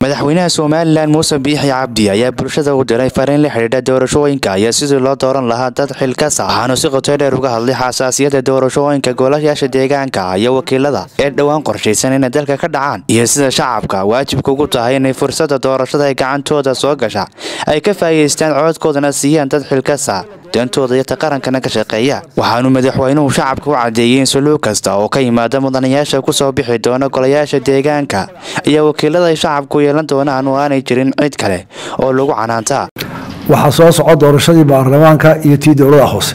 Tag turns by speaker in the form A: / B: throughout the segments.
A: madaxweynaha somalilan muuse biixi cabdi ayaa bulshada u diray fariin la xidhiidha doorashooyinka iyo sidii loo dooran lahaa dad xilkasa waxaanu si qoto dheer uga hadlay xasaasiyadda doorashooyinka golayaasha deegaanka iyo wakiilada ee dhowaan qorshaysan inay dalka ka dhacaan iyo sida shacabka waajibka ugu tahay inay fursadda doorashada ay gacantooda soo gasha ay ka faa'iidaystaan codkoodana siiyaan dad xilkasa dantooda iyo ta qarankana ka shaqeeya waxaanu madaxweynuhu shacabka u caddeeyey in suluug kasta oo ka yimaada mudanayaasha kusoo bixi doona golayaasha deegaanka iyo wakiilada ay shacabku yeelan doonaan oo aanay jirin cid kale oo lagu canaantaa
B: waxaa soo soco doorashadii baarlamaanka iyo tii dowlada hoose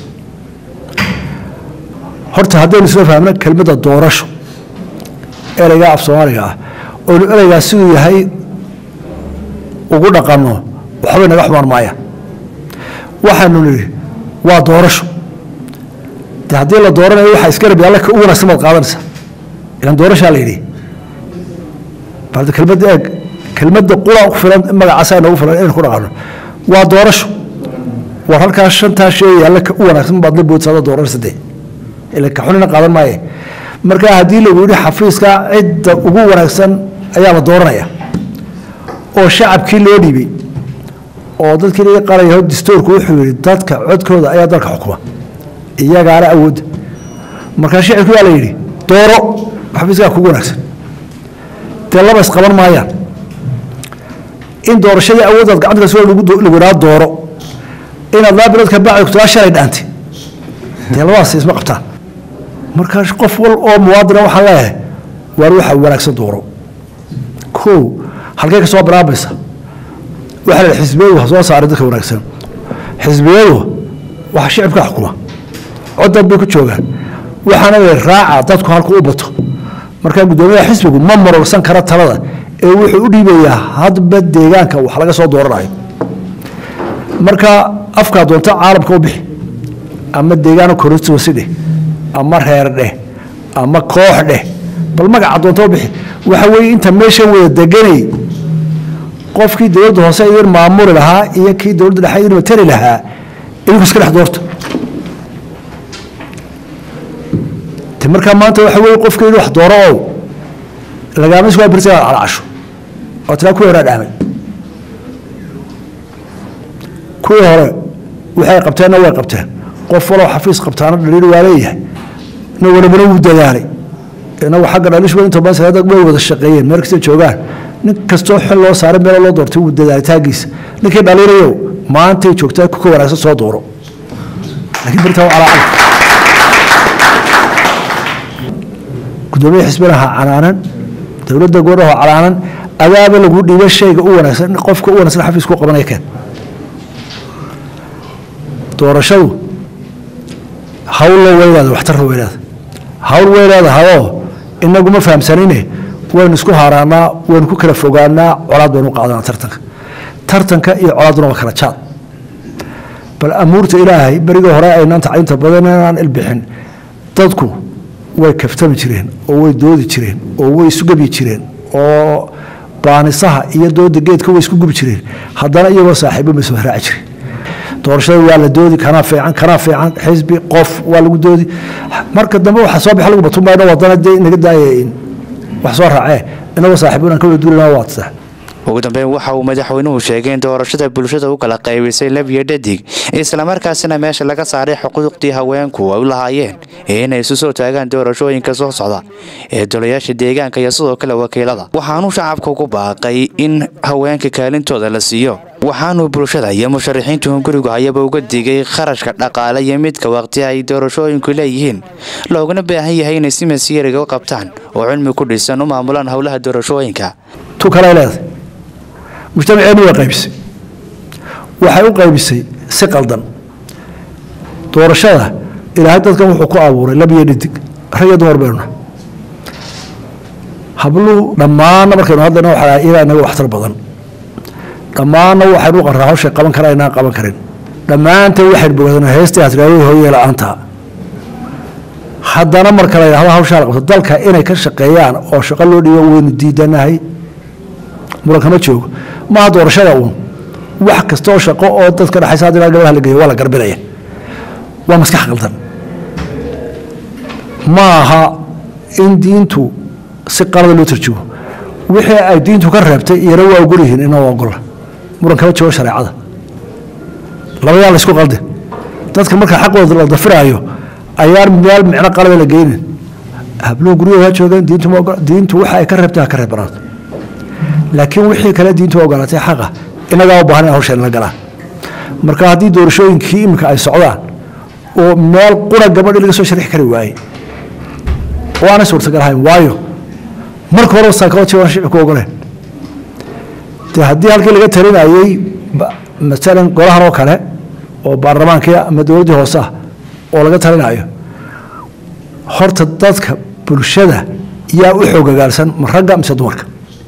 B: horta haddaynu isla fahmno kelmadda doorasho ereyga af soomaaliga ah oynu ereygaa siduu yahay ugu dhaqanno waxbay naga xumaan maayaan waxaanu nidhi waa doorasho de haddii la dooranayo waxaa isgarab alle ka u wanaagsan baad qaadanaysaa ilan doorashaa la yidhi balde kelmadda eeg kelmadda qura ku filan magacaasaa noogu filan inaynu ku dhaqanno waa doorasho war halkaa shantaa sheegay alle ka u wanaagsan baad la boodsaada doorasho dee ila ka xunina qaadan maaye marka haddii lagu yidhi xafiiska cidda ugu wanaagsan ayaa la dooranaya oo shacabkii loo dhiibay oo dadkii laga qaraya dastuurku wuxuu yihi dadka codkooda ayaa dalka xukuma iyagaana awoodda markaa shicibku waa la yidhi dooro xafiiskaa kugu wanaagsan dee laba isqaban maayaan in doorashadii awooddaad gacanta ka soo lagu idhaa dooro inaad laba bilood ka bacdi kutaa shalay dhaantay dee labadaas isma qabtaan markaa qof wal oo muwaadina waxaan leeyahay waar waxa wanaagsan dooro kow halkay ka soo bilaabaysa waxaa la xisbiyadu ha soo saaray dadka wanaagsan xisbiyadu waxa shicibka xukuma codad bay ku joogaan waxaana la raaca dadku halku u bato markaa guddoomiyaha xisbigu ma marorsan kara talada ee wuxuu u dhiibayaa hadba deegaanka wax laga soo dooranayo marka afkaa doonta caalamka u bixi ama deegaano constituency dheh ama reer dheh ama koox dheh bal magaca doonta u bixi waxa weeye inta meeshan wada deganay qofkii dowladda hoose idin maamuli lahaa iyo kii dowladda dhexe idin matali lahaa idinku iska dhex doorta te markaa maanta waxa weeye qofkii in wax dooro ow lagaama isku birsa calacasho oo tilaa kuwii horaa dhaamay kuwii hore waxay qabteenna way qabteen qof waloo xafiis qabtaana dhaliil waa leeyahay na walabana wuu dadaalay inagu xagga dhalish inta badan salaada way wada shaqeeyeen meel kasta joogaan nin kastoo xil loo saaray meel loo doortay wuu dadaalitaankiisa ninkii dhaliirayo maantay joogtaa kuka wanaagsan soo dooro laakiin birtaa calaacal gudoomiye xisbinaha canaanan dowladda goornaha canaanan adaaba lagu dhiiba shayga u wanaagsan qofka u wanaagsan xafiis ku qabanaya keen doorashadu hawlla weynaada waxtarna weynaada hawl way leedahayoo inagu ma fahamsanine waynu isku haaraanaa waynu ku kala fogaanaa colaad baynu qaadanaa tartanka tartanka iyo colaadduna waa kala jaad bal amuurta ilaahay berigii hore aynaan tacliinta badan inaan ilbixin dadku way kaftami jireen oo way doodi jireen oo way isu gebyi jireen oo baanisaha iyo dooda geedka way isku gubi jireen haddana iyagoo saaxiibo ma soo raaci jireen doorashada waa la doodi kanaa fiican kanaa fiican xisbi qof waa lagu doodi marka dambe waxa soo baxa lagu batumbayno wadana dee inaga daaya wax soo raacee inagoo saaxiibo inaan ka wada duulina waa sax
A: ugu dambeyn waxa uu madaxweynuhu sheegay in doorashada bulshada u kala qaybisay lab iyo dhadig islamarkaasina meesha laga saaray xuquuqdii haweenku ay u lahaayeen ee inay isu soo taagaan doorashooyinka soo socda ee dolayaasha deegaanka iyo sidoo kale wakiilada waxaanuu shacabka ugu baaqay in haweenka kaalintooda la siiyo waxaanuu bulshada iyo musharaxiintu gurigu hayaba uga digay kharashka dhaqaale iyo midka waqti ay doorashooyinku leeyihiin looguna baahan yahay inay si masiiriga u qabtaan oo cilmi ku dhisan u maamulaan howlaha doorashooyinka
B: tu kale leedahay mujtamaceennu way qaybisay waxay u qaybisay si qaldan doorashada ilaahay dadkan wuxuu ku abuuray lab iyo dhidig rag iyo dumar baynuna habluhu dhammaanna markaynu hadlayna waxaa iyagaa inaga waxtar badan dhammaanna waxaynu u qarraa hawshay qaban karaa inaan qaban karin dhammaanteen waxaynu bogadanaa heestii hasraayada hooyee la-aanta haddana marka la yidhahdo hawshaa la qabto dalka inay ka shaqeeyaan oo shaqo loo dhiibo waynu diidanahay murankama joogo maaha doorashada uun wax kasta oo shaqo oo dadka dhexaysa haddii gabadha la geeyo waa la garbinaya waa maskax qaldan ma aha in diintu si qalada loo tarjumo wixii ay diintu ka reebtay iyana waa ogol yihiin ina waa ogola muran kama joogo shareecada labadaa la isku qalde dadka marka xaqooda la dafiraayo ayaan meel micno qalaba la geynin habluhu guryahooda ha joogaan diintu ma ogola diintu waxa ay ka reebtay ha ka reebanaato laakiin wixii kale diintu ogolaatay xaqa inagaa u baahan in hawshan la galaan marka haddii doorashooyinkii iminka ay socdaan oo meel qura gabadhi laga soo sharixi kari waayey oo aanay suurtagal ahayn waayo marka hore saakaba jawaan shicibku ogoleen dee haddii halkii laga talinayey masalan golahan oo kale oo baarlamaankii ama dowladdii hoose ah oo laga talinayo horta dadka bulshada yaa u xoogagaalsan ma ragga mise dumarka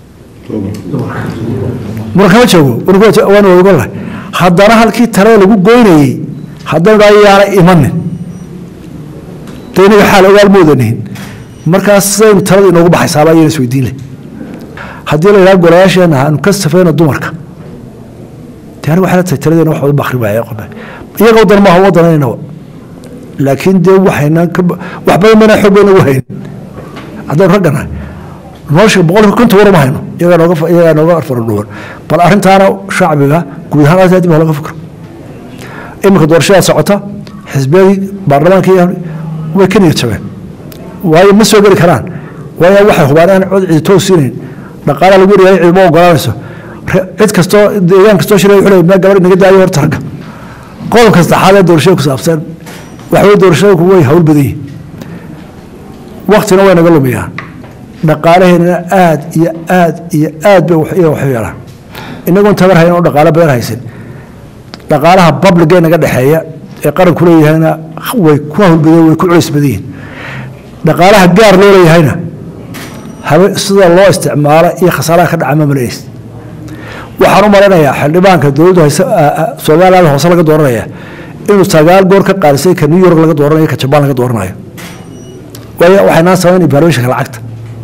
B: muran kama joogo waan ogolahay haddana halkii talada lagu goynayey haddaynu dhaa yaana imanin de inaga xaal ogaal moodanihin markaas sidaynu talada inoogu baxaysaaba ayayna isweydiin leh haddii la yidhaha golayaasheena aanu ka safayno dumarka de aniga waxay la tahay taladeena wax wada bakri waaya iyaga wadan maaha wadanaynaba laakiin dee waxayna wax badan bayna xoog bayna ugu hayn haddaynu ragganahay nolosha boqolka konton war ma hayno iyagaa nooga iyagaa nooga faradhuwan bal arrintaana shacbiga guud ahaan aad aad baa laga fikro iminka doorashadaa socota xisbiyadii baarlamaankii way ka niyad jabeen waayo ma soo geli karaan waayo waxay hubaan aan cod cidi toos siinayn dhaqaalaha lagu yaryahay cidima ogolaanayso cid kastoo deegaan kastoo shiraya wuxuu leeyahay gabadh inaga daayo horta ragga qodobka saddexaad ee doorashada ku saabsan waxaway doorashada way hawl badan yihin waktina way naga lumiyaan dhaqaalaheennana aad iyo aad iyo aad bay iyaga waxu yeelaan inagoon tabar hayn oo dhaqaalo badan haysan dhaqaalaha babliga naga dhexeeya ee qaranku leeyahayna way ku hawlbadeen way ku culays badan yihin dhaqaalaha gaar loo leeyahayna sida loo isticmaalo iyo khasaaraha ka dhaca ma malays waxaan u malaynayaa xildhibaanka dowladdu hayse somaliland hoose laga dooranaya inuu sagaal goor ka qaadisay ka new york laga dooranayo ka jabaan laga dooranayo waayo waxaynaa samayn evaluationka lacagta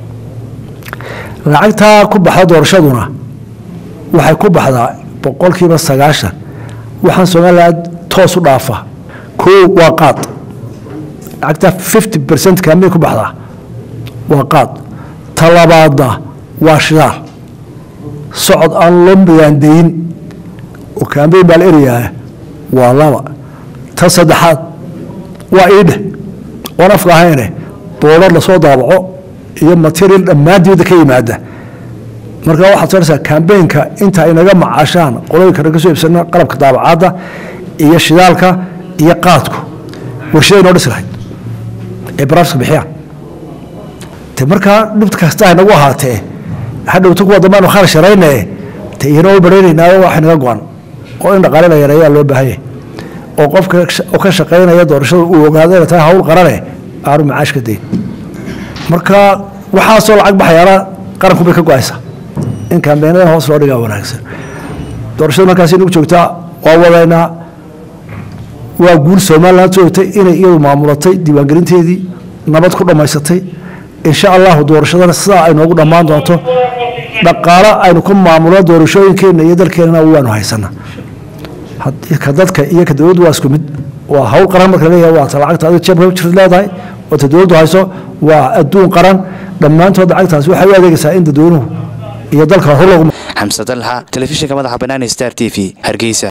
B: lacagtaa ku baxda doorashaduna waxay ku baxdaa boqolkiiba sagaashan waxaan somaliland toos u dhaafa koo waa qaad lacagtaa fifty percent kaamay ku baxdaa waa qaad talabaadna waa shidaal socod aan loo miyaandayin oo kaambeyn baa la erayaa waa laba ta saddexaad waa iidheh oon afka ahayne boodar lasoo daabaco iyo material dhammaan dibadda ka yimaada marka waxaad soonaysaa kambeynka inta ay naga macaashaan qolooyinka naga soo iibsana qalabka daabacaadda iyo shidaalka iyo qaadku warshaday noo dhisi lahayd ee baraafiska bixiyaan te markaa dhibta kasta ay nagu ahaatee hadhowta kuwa dambe aanu khal sharaynae te iyana u baraynaynaayo waxay naga go-an oo in dhaqaale la yareeyaa loo baahanya oo qofka ka shaqaynaya doorashada uu ogaado inay tahay hawl qarane aanu macaash ka dayn marka waxaasoo lacag baxayaana qaranku bay ka go-aysaa in kambeenadan hoos loo dhigaa wanaagsan doorashadu markaasi nagu joogtaa waa wadaynaa waa guul somaliland joogtay inay iyadu maamulatay diiwaangelinteedii nabad ku dhammaysatay insha allahu doorashadana sidaa ay noogu dhammaan doonto dhaqaalo aynu ku maamulno doorashooyinkeenna iyo dalkeenana waanu haysana ka dadka iyo ka dowladdu waa isku mid waa hawl qaran marka laleeyahay waa ta lacagta adiga jeebka jirta leedahay oo ta dowladdu hayso waa adduun qaran dhammaantood lacagtaasi waxay u adeegaysaa in dadweynuhu iyo dalka hor loogu
A: xamse dalxa telefishinka madaxa banaani star t v hargeysa